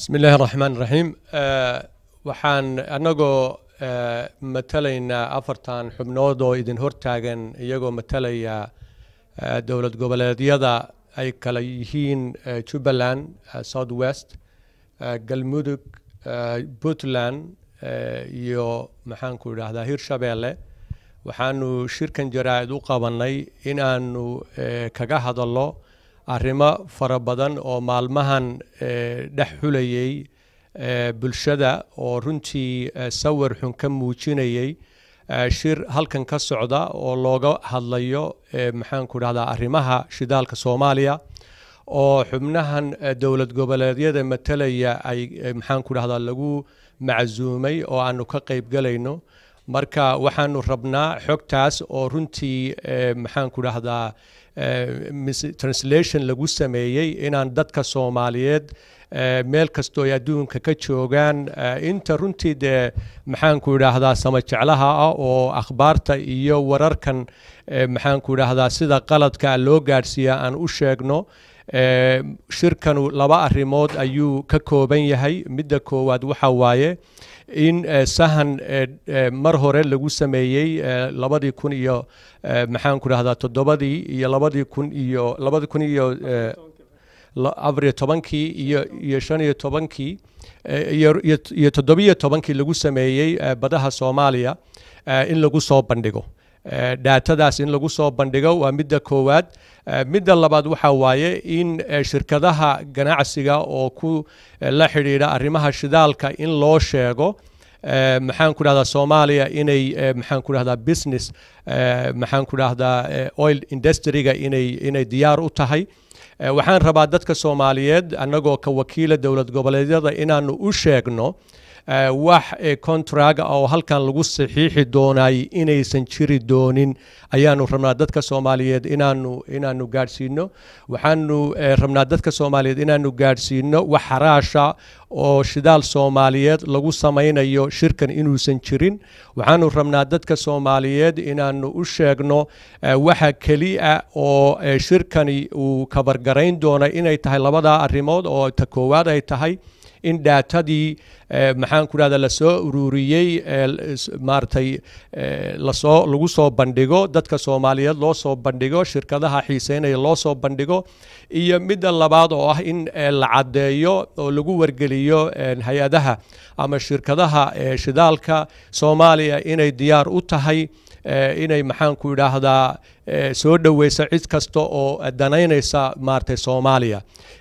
bismi illaahi raxmaan raxiim waxaan annagoo matalaynaa afartan xubnood oo idin hortaagan iyagoo matalaya dowlad goboleedyada ay kala yihiin jubbaland south west galmudug puntland iyo maxaanku idhaahdaa hirshabeelle waxaanu shirkan jaraa'id u qabannay in aanu kaga hadallo arrimo fara badan oo maalmahan dhex xulayay bulshada oo runtii sawir xun ka muujinayay shir halkan ka socda oo looga hadlayo maxaanku dhahdaa arrimaha shidaalka soomaaliya oo xubnahan dowlad goboleedyada matalaya ay maxaanku dhahdaa lagu macsuumay oo aanu ka qaybgalayno marka waxaanu rabnaa xogtaas oo runtii maxaanku dhahdaa translation lagu sameeyey inaan dadka soomaaliyeed meel kastoo ay adduunka ka joogaan inta runtii dee maxaanku idhaahdaa samajeclaha ah oo akhbaarta iyo wararkan maxaanku idhaahdaa sida qaladka loo gaadhsiiya aan u sheegno shirkanu laba arrimood ayuu ka kooban yahay midda koowaad waxa waaye in sahan mar hore lagu sameeyey labadii kun iyo maxaanku dhahdaa toddobadii iyo labadii kun iyo labadii kun iyo afariyo tobankii iyo iyo shan iyo tobankii iyo toddobiyo tobankii lagu sameeyey badaha soomaaliya in lagu soo bandhigo dhaatadaas in lagu soo bandhigo waa midda koowaad midda labaad waxa waaye in shirkadaha ganacsiga oo ku la xidhiidha arrimaha shidaalka in loo sheego maxaan ku dhahdaa soomaaliya inay maxaan ku dhahdaa business maxaan ku dhahdaa oil industryga inay inay diyaar u tahay waxaan rabaa dadka soomaaliyeed annagoo ka wakiila dowlad goboleedyada inaanu u sheegno wax contrag oo halkan lagu saxiixi doonay inaysan jiri doonin ayaanu rabnaa dadka soomaaliyeed inaanu inaanu gaadhsiino waxaanu rabnaa dadka soomaaliyeed inaanu gaadhsiino wax xaraasha oo shidaal soomaaliyeed lagu samaynayo shirkan inuusan jirin waxaanu rabnaa dadka soomaaliyeed inaanu u sheegno waxa keliya oo shirkani uu kabargarayn doona inay tahay labadaa arrimood oo ta koowaad ay tahay in dhaatadii maxaan ku dhahda lasoo ururiyey maaragtay lasoo lagu soo bandhigo dadka soomaaliyeed loo soo bandhigo shirkadaha xiiseynaya loo soo bandhigo iyo midda labaad oo ah in la caddeeyo oo lagu wargeliyo hay-adaha ama shirkadaha shidaalka soomaaliya inay diyaar u tahay inay maxaanku idhaahdaa soo dhoweysa cid kasta oo danaynaysa maaragtay soomaaliya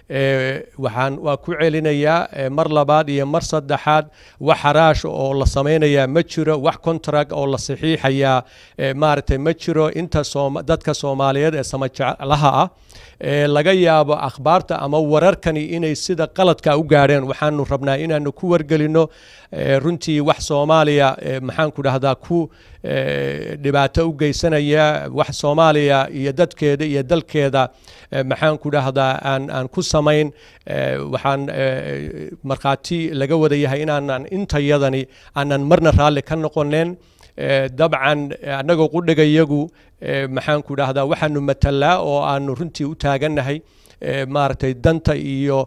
waxaan waa ku celinayaa mar labaad iyo mar saddexaad wax xaraash oo la samaynayaa ma jiro wax contract oo la saxiixayaa maaragtay ma jiro inta dadka soomaaliyeed ee samajeclaha ah laga yaabo akhbaarta ama wararkani inay sida qaladka u gaadheen waxaanu rabnaa inaanu ku wargelino runtii wax soomaaliya maxaanku dhahdaa ku dhibaato u geysanaya wax soomaaliya iyo dadkeeda iyo dalkeeda maxaanku dhahdaa aan aan ku samayn waxaan markhaati laga wada yahay inaanan intayadani aanan marna raalli ka noqoneen dabcan annagoo qudhigayagu maxaanku dhahdaa waxaanu matalaa oo aanu runtii u taagannahay maaragtay danta iyo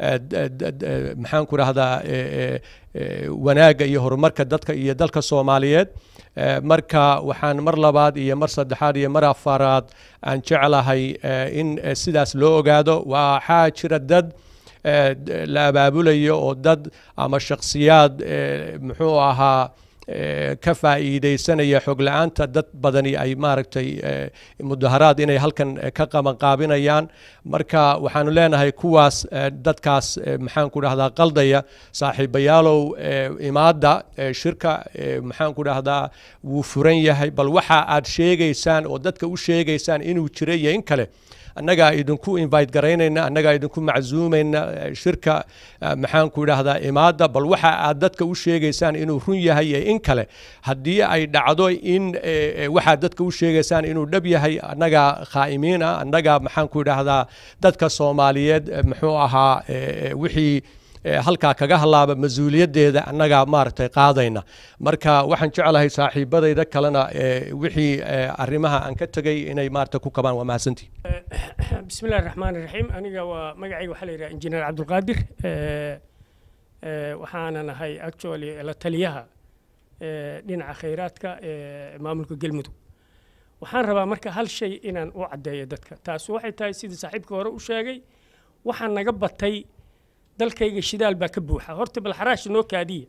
maxaanku dhahdaa wanaagga iyo horumarka dadka iyo dalka soomaaliyeed marka waxaan mar labaad iyo mar saddexaad iyo mar afaraad aan jeclahay in sidaas loo ogaado waxaa jira dad la abaabulayo oo dad ama shakhsiyaad muxuu ahaa ka faa'iidaysanaya xog la-aanta dad badani ay maaragtay mudaharaad inay halkan ka qabanqaabinayaan marka waxaanu leenahay kuwaas dadkaas maxaanku dhahdaa qaldaya saaxiibayaalow imaadda shirka maxaanku dhahdaa wuu furan yahay bal waxa aad sheegaysaan oo dadka u sheegaysaan inuu jira iyo in kale annagaa idinku invite garaynayna annagaa idinku macsuumayna shirka maxaanku idhaahdaa imaadda bal waxa aad dadka u sheegaysaan inuu run yahay iyo in kale haddii ay dhacdo in waxaad dadka u sheegaysaan inuu dhab yahay annagaa khaa'imiin ah annagaa maxaanku idhaahdaa dadka soomaaliyeed muxuu ahaa wixii halkaa kaga halaaba mas-uuliyaddeeda annagaa maaragtay qaadayna marka waxaan jeclahay saaxiibadayda kalena wixii arrimaha aan ka tegay inay maaragtay ku kabaan waa mahadsantii bismi illahi raxmaan raxiim aniga waa magacayga waxaa la yidhaha injineer cabdulqaadir waxaana nahay actually la taliyaha dhinaca khayraadka ee maamulka galmudug waxaan rabaa marka hal shay inaan u caddeeyo dadka taas waxay tahay sidii saaxiibka hore u sheegay waxaa naga batay dalkayga shidaal baa ka buuxa horta bal xaraash noo kaadiya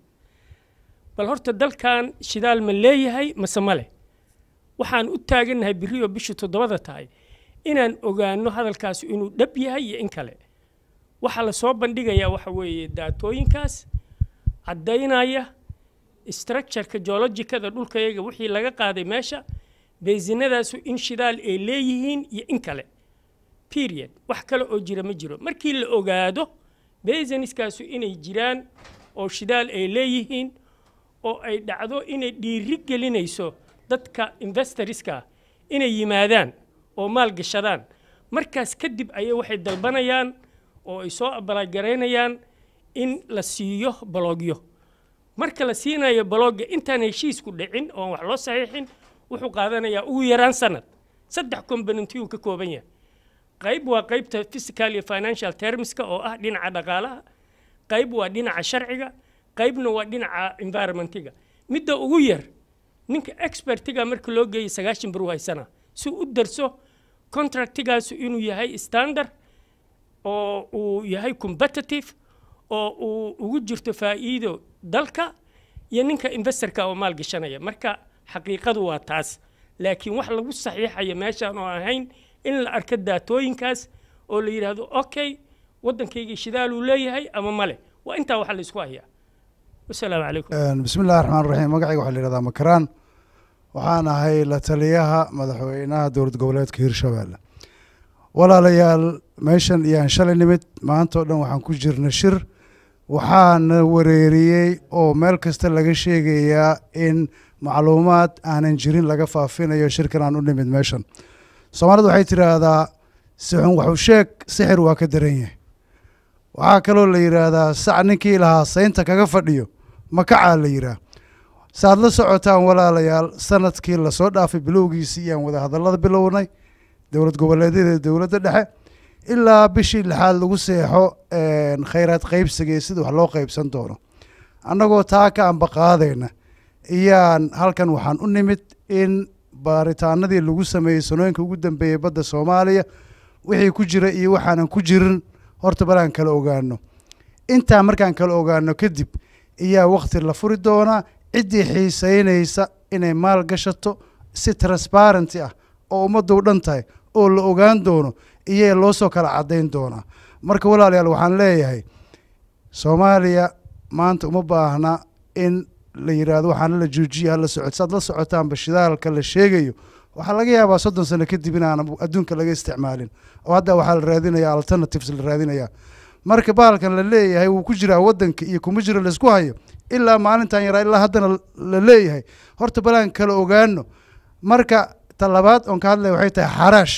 bal horta dalkan shidaal ma leeyahay mase ma leh waxaan u taagannahay birriyo bishu toddobada tahay inaan ogaanno hadalkaas inuu dhab yahay iyo in kale waxaa la soo bandhigayaa waxa weeye daatooyinkaas caddaynaya structureka geologicada dhulkayaga wixii laga qaaday meesha beesinadaasu in shidaal ay leeyihiin iyo in kale period wax kale oo jira ma jiro markii la ogaado beesiniskaasu inay jiraan oo shidaal ay leeyihiin oo ay dhacdo inay dhiiri gelinayso dadka investorska inay yimaadaan oo maal gashadaan markaas kadib ayay waxay dalbanayaan oo ay soo abalaagaraynayaan in la siiyo balogyo marka la siinayo balogga intaan heshiisku dhicin oon wax loo saxiixin wuxuu qaadanayaa ugu yaraan sanad saddex componentiyuu ka kooban yahay qayb waa qaybta physical iyo financial termska oo ah dhinaca dhaqaalaha qayb waa dhinaca sharciga qaybna waa dhinaca environmentiga midda ugu yar ninka expertiga marka loo geeyay sagaashan bar u haysana si u darso contractigaasu inuu yahay standard oo uu yahay competitive oo uu ugu jirto faa'iido dalka iyo ninka investorka oo maal gashanaya marka xaqiiqadu waa taas laakiin wax lagu saxiixaya meeshaan oo ahayn in la arko daatooyinkaas oo la yidhaahdo okay waddankaygii shidaaluu leeyahay ama male waa intaa waxa la isku hayaa wasalaamu calaykum bismi illahi raxmaan raxiim magacayga waxaa la yihahdaa makaraan waxaan ahay la taliyaha madaxweynaha dowlad goboleedka hirshabeelle walaalayaal meeshan iyaan shalay nimid maanta oo dhan waxaan ku jirna shir waxaana wareeriyey oo meel kasta laga sheegayaa in macluumaad aanan jirin laga faafinayo shirkan aan u nimid meeshan soomaalidu waxay tidhaahdaa sixun waxu sheeg sixir waa ka daran yahay waxaa kaloo la yidhaahdaa sac ninkii lahaa saynta kaga fadhiyo makacaa la yidhaah saaad la socotaan walaalayaal sanadkii lasoo dhaafay bilowgiisii iyaan wada hadallada bilownay dowlad goboleedyada dowladda dhexe ilaa bishii lixaad lagu seexo khayraad qaybsiga iyo sida wax loo qaybsan doono annagoo taa ka ambaqaadayna iyaan halkan waxaan u nimid in baaritaanadii lagu sameeyey sanooyinka ugu dambeeyey badda soomaaliya wixii ku jira iyo waxaanan ku jirin horta balaan kala ogaano intaa markaan kala ogaano kadib iyaa wakhti la furi doonaa ciddii xiisaynaysa inay maal gashato si transparenty ah oo ummaddu u dhan tahay oo la ogaan doono iyaa loo soo kala caddayn doonaa marka walaalayaal waxaan leeyahay soomaaliya maanta uma baahna in la yidhaahdo waxaana la joojiya hala socod saad la socotaanba shidaalka la sheegayo waxaa laga yaabaa soddon sano kadib inaana adduunka laga isticmaalin oo hadda waxaa la raadinaya alternatives la raadinaya marka bahalkan la leeyahay wuu ku jiraa waddanka iyo kuma jiro laysku hayo ilaa maalintan yaraa ilaa haddana la leeyahay horta balaan kala ogaano marka talabaad oon ka hadlaya waxay tahay xaraash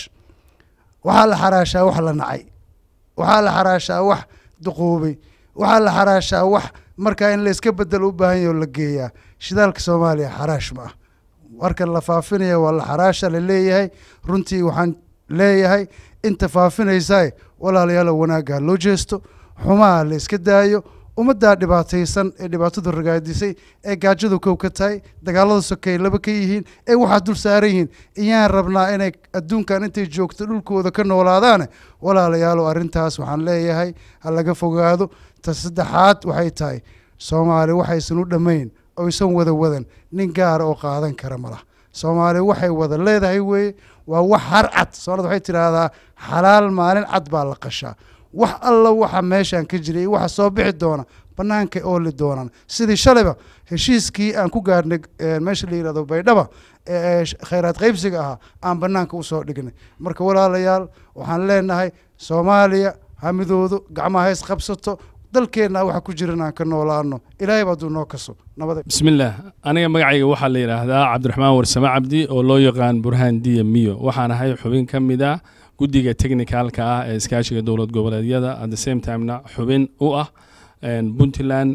waxaa la xaraashaa wax la nacay waxaa la xaraashaa wax duquubay waxaa la xaraashaa wax markaa in la iska bedelo u baahan yaho la geeyaa shidaalka soomaaliya xaraash ma ah warkan la faafinaya waa la xaraasha la leeyahay runtii waxaan leeyahay inta faafinaysae walaalayaalo wanaagga loo jeesto xumaha la iska daayo ummaddaa dhibaataysan ee dhibaatadu ragaadisay ee gaajadu kow ka tahay dagaalada sokey laba ka yihiin ee waxaa dul saaran yihiin iyaan rabnaa inay adduunkan intay joogto dhulkooda ka noolaadaane walaalayaalo arrintaas waxaan leeyahay ha laga fogaado ta saddexaad waxay tahay soomaali waxaysan u dhammayn oysan wada wadan nin gaara oo qaadan kara ma lah soomaali waxay wada leedahay weeye waa wax har cad soomaalida waxay tidhaahdaa xalaal maalin cad baa la qashaa wax alla waxa meeshaan ka jiray iyo waxa soo bixi doona bannaankay ooli doonaan sidii shalayba heshiiskii aan ku gaarhnay meesha la yidhahdo baydhaba ee khayraad qaybsiga ahaa aan bannaanka usoo dhignay marka walaalayaal waxaan leenahay soomaaliya hamidoodu gacmaha hays qabsato dalkeenna waxa ku jiran aan ka noolaano ilaahay baa duu noo kaso nabada bismillaah aniga magacayga waxaa la yidhaahdaa cabdiraxmaan warsame cabdi oo loo yaqaan burhaan diya miyo waxaan ahay xubin ka mid ah guddiga technicalka ah ee iskaashiga dowlad goboleedyada at the same timena xubin u ah puntland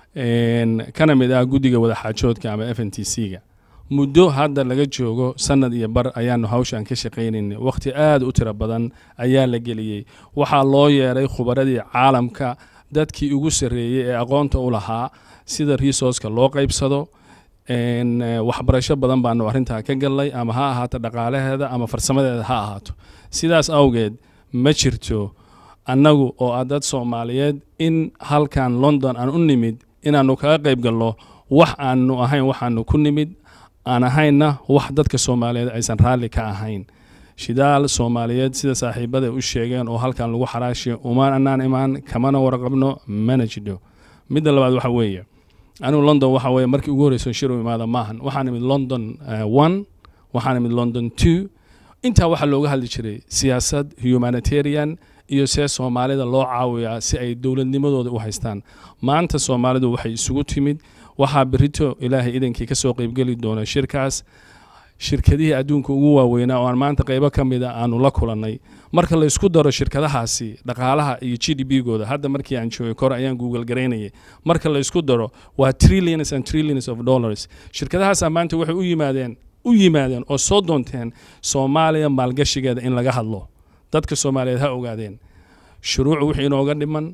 kana mid ah guddiga wadaxaajoodka ama f n t c ga muddo hadda laga joogo sanad iyo bar ayaanu hawshan ka shaqaynaynay wakhti aad u tiro badan ayaa la geliyey waxaa loo yeeray khubaradii caalamka dadkii ugu sarreeyey ee aqoonta u lahaa sida resourceka loo qaybsado waxbarasho badan baanu arrintaa ka gallay ama ha ahaato dhaqaalaheeda ama farsamadeeda ha ahaato sidaas awgeed ma jirto annagu oo ah dad soomaaliyeed in halkan london aan u nimid inaannu kaga qayb galno wax aanu ahayn waxaanu ku nimid aan ahaynna wax dadka soomaaliyeed aysan raalli ka ahayn shidaal soomaaliyeed sida saaxiibada u sheegeen oo halkan lagu xaraashiyo umaan anaan imaan kamana warqabno mana jidho midda labaad waxa weeye anigu london waxa weeye markii ugu horreyso shir u imaada maahan waxaan imid london one waxaan imid london two intaa waxaa looga hadli jiray siyaasad humanitarian iyo see soomaalida loo caawiyaa si ay dowladnimadooda u haystaan maanta soomaalidu waxay isugu timid waxaa berito ilaahay idankii ka soo qeybgeli doona shirkaas shirkadihii adduunka ugu waaweynaa oo aan maanta qaybo ka mida aanu la kulannay marka la isku daro shirkadahaasi dhaqaalaha iyo g d b gooda hadda markii aan joogay kor ayaan google garaynayay marka la isku daro waa trillions and trillions of dollars shirkadahaasaa maanta waxay u yimaadeen u yimaadeen oo soo doonteen soomaaliya maalgashigeeda in laga hadlo dadka soomaaliyeed ha ogaadeen shuruucu wixii inooga dhiman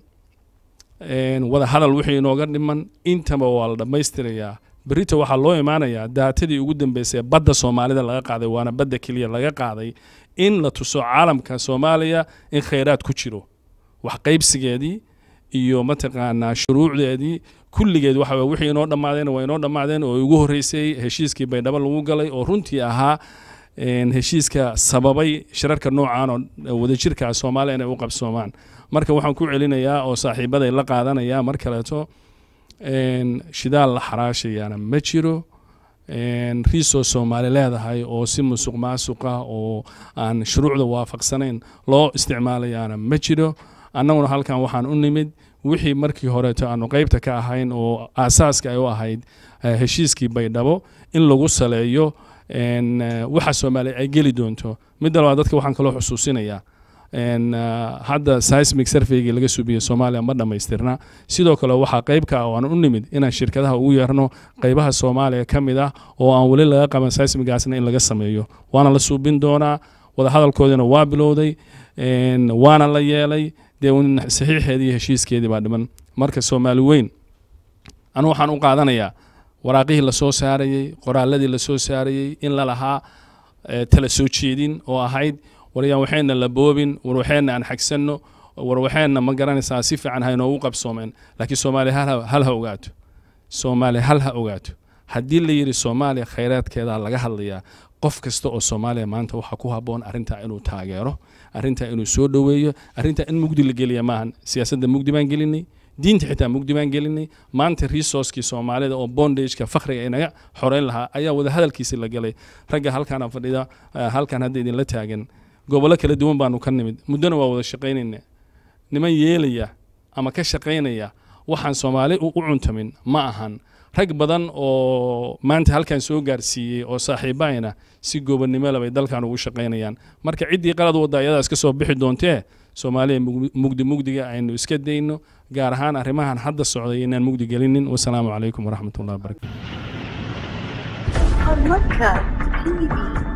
wada hadal wixii inooga dhiman intaba waa la dhammaystirayaa berito waxaa loo imaanayaa daatadii ugu dambeysay badda soomaalida laga qaaday waana badda keliya laga qaaday in la tuso caalamka soomaaliya in khayraad ku jiro wax qaybsigeedii iyo mataqaanaa shuruucdeedii kulligeed waxa wixii inoo dhammaadeen waa inoo dhammaadeen oo ugu horreysay heshiiskii baydhabo lagu galay oo runtii ahaa heshiiska sababay shirarka noocan oo wadajirka soomaaliya inay u qabsoomaan marka waxaan ku celinayaa oo saaxiibaday la qaadanaya mar kaleeto shidaal la xaraashayaana ma jiro riisoo soomaali leedahay oo si musuq maasuqa oo aan shuruucda waafaqsanayn loo isticmaalayaana ma jiro annaguna halkan waxaan u nimid wixii markii horeeto aanu qaybta ka ahayn oo aasaaska ay u ahayd heshiiskii baydhabo in lagu saleeyo waxa soomaaliya ay geli doonto midda labaad dadka waxaan kaloo xusuusinayaa hadda seismic surveygii laga suubiyey soomaaliya ma dhammaystirna sidoo kale waxaa qayb ka ah oo aan u nimid inaan shirkadaha ugu yeerno qaybaha soomaaliya ka mid ah oo aan weli laga qaban seismigaasna in laga sameeyo waana la suubin doonaa wadahadalkoodiina waa bilowday waana la yeelay dee saxiixeedii iyo heshiiskeedii baa dhiman marka soomaali weyn anu waxaan u qaadanayaa waraaqihii lasoo saarayey qoraaladii lasoo saarayey in la lahaa tala soo jeedin oo ahayd waryaan waxayna la boobin war waxayna aan xagsanno war waxayna ma garanaysaa si fiican ha inoogu qabsoomeen laakiin soomaaliya hal ha ogaato soomaaliya hal ha ogaato haddii la yidhi soomaaliya khayraadkeedaa laga hadlayaa qof kasta oo soomaaliya maanta waxaa ku habboon arrintaa inuu taageero arrintaa inuu soo dhoweeyo arrintaa in mugdi la geliya maahan siyaasadda mugdi baan gelinay diinta xitaa mugdi baan gelinay maanta resourcekii soomaalida oo bondageka fakhriga inaga xoreyn lahaa ayaa wada hadalkiisi la galay ragga halkaana fadhida halkan hadda idinla taagan gobollo kala duwan baanu ka nimid muddona waa wada shaqaynayna niman yeelaya ama ka shaqaynaya waxaan soomaali u cuntamin ma ahan rag badan oo maanta halkan soo gaarsiiyey oo saaxiibaayna si goobannimo lebay dalkan ugu shaqaynayaan marka ciddii qalad wadda ayadaa iska soo bixi doontee soomaaliya mugdi mugdiga aynu iska dayno gaar ahaan arrimahan hadda socday inaan mugdi gelinin wasalaamu calaykum waraxmat ullahi wabarakatu